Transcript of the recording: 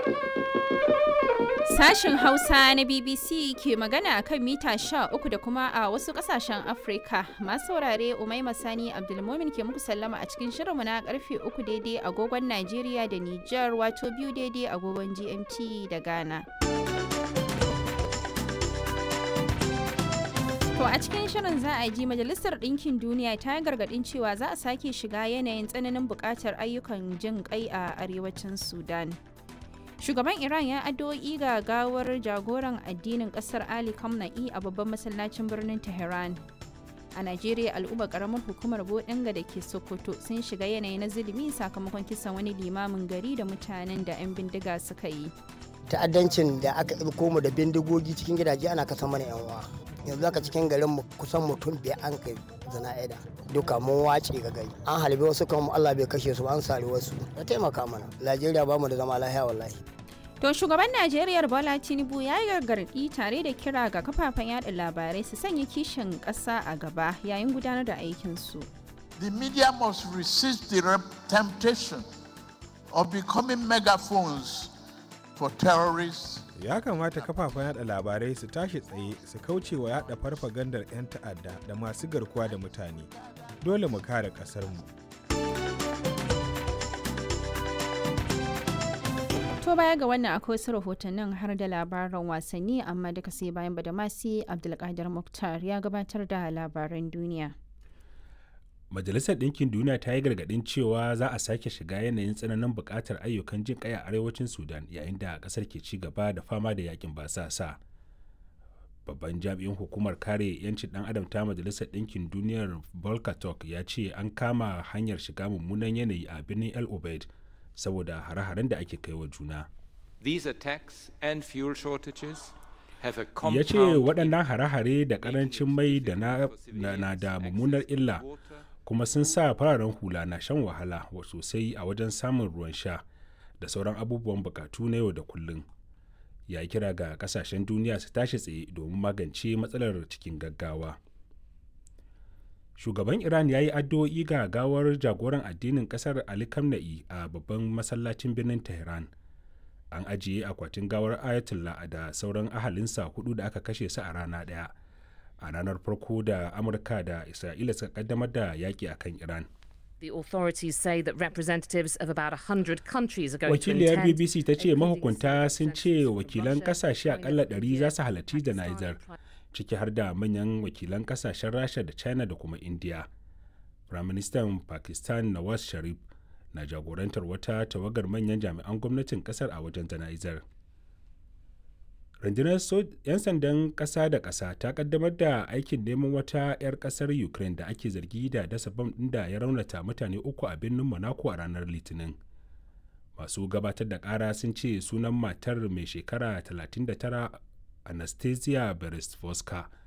Sashen Hausa na BBC ke magana a kan mita 13 da kuma a wasu kasashen Afrika. Masu saurare Umaima Sani Abdulmomin ke muku sallama a cikin shirinmu na karfe 3 daidai agogon Najeriya da Nijar wato biyu daidai agogon GMT da Ghana. To a cikin shirin za a ji Majalisar Ɗinkin Duniya ta yi gargaɗin cewa za a sake shiga yanayin tsananin buƙatar ayyukan jin ƙai a arewacin Sudan. Shugaban Iran ya addu'o'i ga gawar jagoran addinin ƙasar Ali Khamenei a babban masallacin birnin Tehran. A Najeriya al'ummar ƙaramar hukumar Bodinga da ke Sokoto sun shiga yanayi na zulumi sakamakon kisan wani limamin gari da mutanen da 'yan bindiga suka yi. ta'addancin da aka ɗauko mu da bindigogi cikin gidaje ana kasa mana yan uwa yanzu aka cikin garin mu kusan mutum biyar an kai zana'ida duka mun wace ga gari an halbe wasu kan Allah bai kashe su an sare wasu ya taimaka mana Najeriya ba mu da zama lahiya wallahi To shugaban Najeriya Bola Tinubu ya yi gargaɗi tare da kira ga kafafen yada labarai su sanya kishin ƙasa a gaba yayin gudanar da aikinsu. The media must resist the temptation of becoming megaphones for terrorists. Ya kamata kafafen yada labarai su tashi tsaye su kauce wa yada farfagandar 'yan ta'adda da masu garkuwa da mutane. Dole mu kare ƙasarmu. To baya ga wannan akwai wasu rahotannin har da labaran wasanni amma duka sai bayan badamasi Abdulkadir Muktar ya gabatar da labaran duniya. Majalisar Ɗinkin Duniya ta yi gargaɗin cewa za a sake shiga yanayin tsananin buƙatar ayyukan jin ƙai a arewacin Sudan yayin da ƙasar ke ci gaba da fama da yakin basasa. Babban jami'in hukumar kare 'yancin ɗan adam ta Majalisar Ɗinkin Duniyar Volker Turk ya ce an kama hanyar shiga mummunan yanayi a birnin El Obeid saboda hare-haren da ake kai wa juna. These attacks and fuel shortages have a Ya ce waɗannan hare-hare da ƙarancin mai da na da mummunar illa kuma sun sa fararen hula na shan wahala sosai a wajen samun ruwan sha da sauran abubuwan bukatu na yau da kullum. Ya kira ga kasashen duniya su tashi tsaye domin magance matsalar cikin gaggawa. shugaban iran ya yi addu'o'i ga gawar jagoran addinin kasar ali kamna'i a babban masallacin birnin tehran an ajiye akwatin gawar ayatollah da sauran ahalinsa hudu da aka kashe su a rana daya a ranar farko da amurka da isra'ila suka kaddamar da yaki a kan iran The authorities say that representatives of about 100 countries are going wakiliyar to attend. bbc ta ce mahukunta sun ce wakilan kasashe akalla 100 za su halarci jana'izar ciki har da manyan wakilan kasashen rasha da china da kuma india firaministan pakistan nawaz sharif na jagorantar wata tawagar manyan jami'an gwamnatin kasar a wajen jana'izar rundunar 'yan sandan kasa da kasa ta kaddamar da aikin neman wata 'yar kasar ukraine da ake zargi da dasa bam ɗin da ya raunata mutane uku a birnin monaco a ranar litinin masu gabatar da kara sun ce sunan matar mai shekara 39 anastasia beresvoska